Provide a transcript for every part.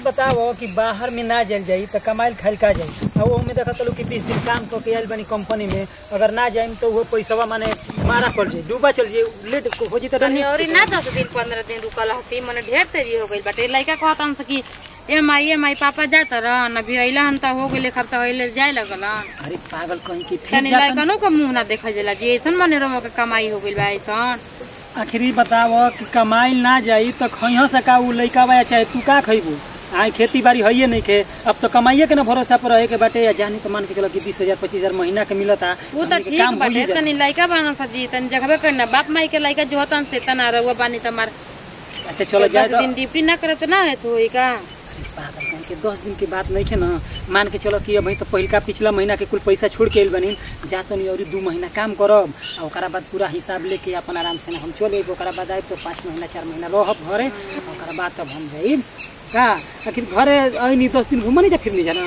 बताओ कि बाहर में ना जल जाई तो कमाइल खाइल का जाई और वो में देखत लो कि बीस दिन काम करके आयल बनी कंपनी में अगर ना जाइम तो वो पैसवा माने मारा पड़ जाई डूबा चल जाई लेट हो जी तो तनी औरी ना दस दिन पंद्रह दिन रुकल हती मने ढेर तेजी हो गइल बाटे लइका कहतन से कि ए माई ए माई पापा जात रहन अभी अइला हन त हो गइले खब त अइले जाए लगल अरे पागल कहीं की फिर तनी जातन लइकनो के मुंह ना देखा जाला जी ऐसन मने रहो के कमाई हो गइल बा ऐसन आखिरी बताओ कि कमाइल ना जाई तो खइहा से का उ लइका बा चाहे तू का खइबू आई खेती बाड़ी हइये नहीं खे अब तो कमाइए के ना भरोसा पर रहे के बाटे या जानी तो मान के चलो कि बीस हजार पच्चीस हजार महीना के मिलता वो तो हमनी के ठीक काम बाटे भूली जा तनी लइका बाना सा जी तनी जगबे करना बाप माई के लइका जो हतन से तना रहुआ बानी तमार अच्छा चलो जाए दस तो दिन ड्यूटी ना करे तो ना है तो होई का पागल कहीं के दस दिन की बात नहीं है ना मान के चलो कि अभी तो पहिलका पिछला महीना के कुल पैसा छोड़ के आइल बनी जा तनी और दू महीना काम करब आ ओकरा बाद पूरा हिसाब लेके अपन आराम से हम चले अइब ओकरा बाद आइब तो पाँच महीना चार महीना रहब घरे आ ओकरा बाद तब हम जाइब का आखिर घरे अइनी दस दिन घूम नहीं जा फिर नहीं जाना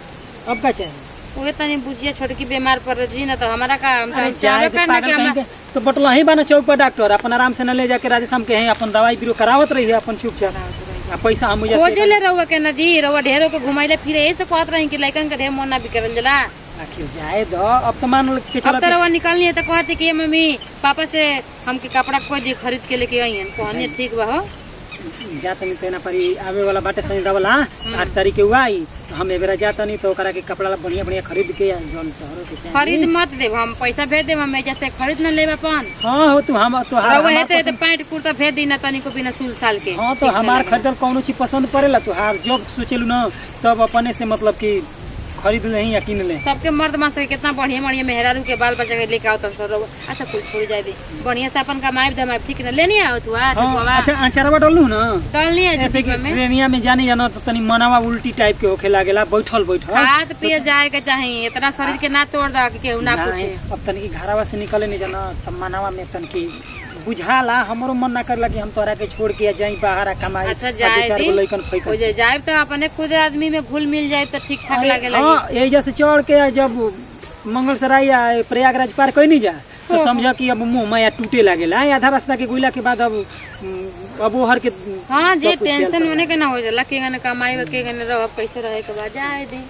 अब का चाहे उहे तनी बुझिया छोटकी बीमार पड़ जी ना तो हमारा का हम अरे तो जाए चाहबे तो करना पागल कि कहीं हमरा के तो बटला ही बना चौक पर डॉक्टर अपन आराम से न ले जाके राजस्थान के हैं अपन दवाई बीरो करावत रही है अपन चुपचाप आ पैसा हम मुझे खोजले रहुआ के ना जी रहुआ ढेरों के घुमाइले फिरे ऐसे कहत रही कि लइकन के ढेर मन ना बिकरल जला आखिर जाए दो अब तो मान लो कि अब चलो तो रहुआ निकलनी है तो कहते कि ये मम्मी पापा से हमके कपड़ा कोई दी खरीद के लेके आई हैं कहनी ठीक बा हो जा तनी तेना परी आवे वाला बाटे सनी दवला आठ तारीख के हुआ आई तो हम एबेरा जा तनी तो ओकरा के कपड़ा ला बढ़िया बढ़िया खरीद के आ जौन तोहरो के चाही। खरीद मत देब हम पैसा भेज देब हम जैसे खरीद न लेब अपन हाँ हो तू हम तो रहुआ हमार हेते तो पसंद- पैंट कुर्ता भेज दी ना तनिको बिना सुल साल के हाँ तो ठीक हमार लगेला। खरीदल कौनो चीज पसंद पड़ेला तो हार जब सोचेलू ना तब अपने से मतलब कि खरीद ले या किन ले सबके मर्द मास के कितना बढ़िया बढ़िया मेहरारू के बाल बच्चा के लेके आओ तब सब अच्छा कुल छोड़ जाए दे बढ़िया से अपन कमाई धमाई ठीक ना लेनी आओ तू आज हाँ अच्छा अचारवा डलू ना डालनी है ऐसे कि जी में ट्रेनिया में जानी जाना तो तनी मनवा उल्टी टाइप के होखे लागेला बैठल बैठल खाद पिए जाए के चाहिए इतना शरीर के ना तोड़ दा कि केहू ना नहीं, पूछे अब तनिक घरवा से निकले नहीं जाना तब मनवा में तनिक बुझाला हमरो मन ना करला कि हम तोरा के छोड़ के जाई बाहर आ कमाई अच्छा आ जाए दू चार दी गो लइकन खइकन हो जाए जाए तो अपने खुद आदमी में घुल मिल जाए तो ठीक ठाक अरे, लगे हाँ लगी एजा से चढ़ के जब मंगलसराय या प्रयागराज पार कई नहीं जा तो समझ कि अब मुंह माया टूटे लागेला आधा रास्ता के गुइला के बाद अब उम, अब ओहर के हाँ जी सब कुछ टेंशन चलता होने के ना हो जाला के गने कमाई हो के गने रह कैसे रहे के बाद जाए दी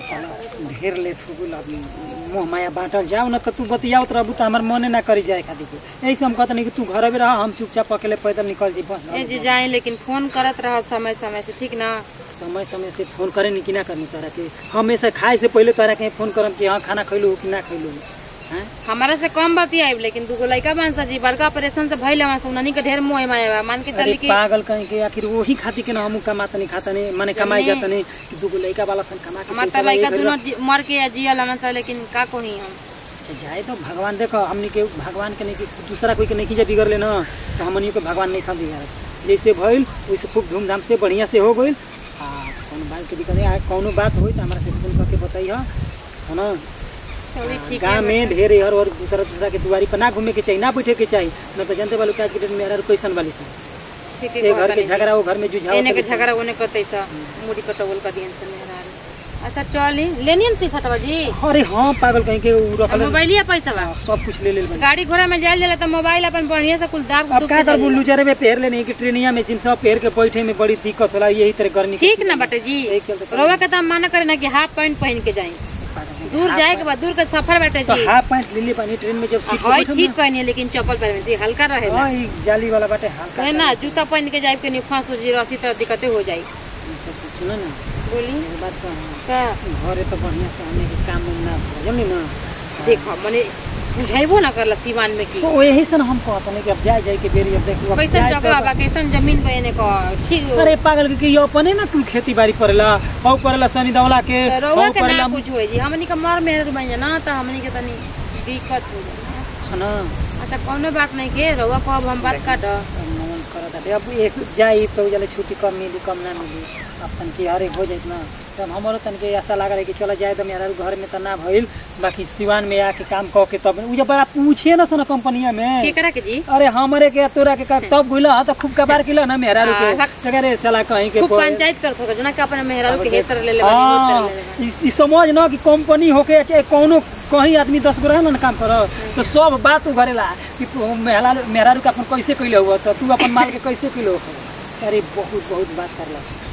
चलो ढेर लेट हो गेल अब मुंह माया बांटल जाओ ना तो तू बतियावत रहबू तो हमार मने ना करी जाए खातिर के यही से हम कहते नहीं कि तू घर में रह हम चुपचाप अकेले पैदल निकल जी बस ए जी जाए लेकिन फोन करत रह समय समय से ठीक ना समय समय से फोन करे नहीं कि ना करनी तोरा के हमेशा खाए से पहले तोरा के फोन करम कि हाँ खाना खैलू कि ना खैलू हैं हमारा से कम बतियाब लेकिन दूगो लड़का बांसा जी बड़का ऑपरेशन से भइल हमारा से उन्हीं के ढेर मोह माया बा मान के अरे चली कि पागल कहीं के आखिर वही खातिर के ना हम कमाता नहीं खाता नहीं माने कमाई जन्ने। जाता नहीं कि दूगो लड़का वाला सन कमा के हमार पैसा तो ला, लड़का ये दोनों भइल जी- मर के या जियल हमार से लेकिन का कोही हम अच्छा, जाए तो भगवान देखो हमनी के भगवान के नहीं कि दूसरा कोई के नहीं कीजा बिगड़ लेना तो हमनी के भगवान नहीं खा बिगाड़ जैसे भइल वैसे खूब धूमधाम से बढ़िया से हो गइल आ कौनो बात के दिक्कत नहीं आ कौनो बात होई तो हमारा से फोन करके बताई है ना चली ठीक गाँव है में ढेर हर और दूसरा दूसरा के दुआरी पर ना घूमे के चाहिए ना बैठे के चाहिए न तो जनते वालों के आज के डेट में हर कैसन वाली से ठीक एक घर के है झगड़ा वो घर में जुझाव एने के करे। झगड़ा ओने कतै सा मुड़ी कटवल का दियन से मेहरारू अच्छा चली लेनी ती छटवा जी अरे हाँ पागल कहीं के उ रखल मोबाइल या पैसा बा सब कुछ ले ले बनी। गाड़ी घोड़ा में जाए जाला तो मोबाइल अपन बढ़िया से कुल दाग अब का कर बुल्लू जरे में पेर लेने की ट्रेनिया में जिन सब पेर के बैठे में बड़ी दिक्कत होला यही तरह गर्मी के ठीक ना बटे जी यही चलते रोवा के तो माना करे ना कि हाफ पैंट पहन के जाए दूर जाए के बाद दूर के सफर बाटे तो जी हाफ पैंट ले ले पानी ट्रेन में जब सीट हवाई ठीक कहनी लेकिन चप्पल पहन जी हल्का रहे हाँ ई जाली वाला बाटे हल्का है ना जूता पहन के जाए के नहीं फांस जी रसी तो दिक्कतें हो जाई सुनो ना बोली एक बात तो का घरे तो बढ़िया से हमें के काम उम ना जमी ना देखो मने बुझाइबो ना करला सीमान में की तो यही से ना हम कहते हैं कि अब जाए जाए के बेरी अब देखो अब कैसन जाए जगह तो- बा कैसन जमीन बा एने का ठीक अरे पागल के यो अपने ना कुल खेती बाड़ी करेला औ करेला सनी दवला के तो रउआ औ के करेला ना कुछ होई जी हमनी के मर मेहर बन जाना तो हमनी के तनी दिक्कत हो जाना ना अच्छा कोनो बात नहीं के रउआ को अब हम बात काट मन करत बाटे अब एक जाई तो जले छुट्टी कम मिली कम ना मिली अब तन की हर एक हो जाइत ना तब हमारो तन के ऐसा लगा रहे कि चला जाए तो मेरा घर में तो ना भइल बाकी सिवान में आके काम कह के तब उ जब बड़ा पूछे ना सन कंपनिया में केकरा के जी अरे हमरे के तोरा के का- तब गुला तो खूब कबार किला ना मेहरा हाँ, के हक- अरे साला कहीं के खूब पर- पंचायत कर थोक जना के अपने मेहरारू के हेतर ले ले बानी हाँ, होतर ले ले बानी। ई- ई समझ ना कि कंपनी होके चाहे कोनो कहीं आदमी दस गो रहे ना काम कर तो सब बात उ करेला कि तू मेहरा मेहरारू के अपन कैसे कैले हुआ तो तू अपन माल के कैसे किलो अरे बहुत बहुत बात करला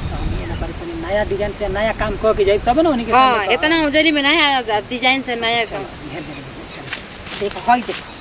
तो हम ये ना करी तनी नया डिजाइन से नया काम कह के जाई तब ना उन्हीं के हाँ सामने इतना उजरी में नहीं आया डिजाइन से नया चल, ढेर ढेर चल। देख हई देख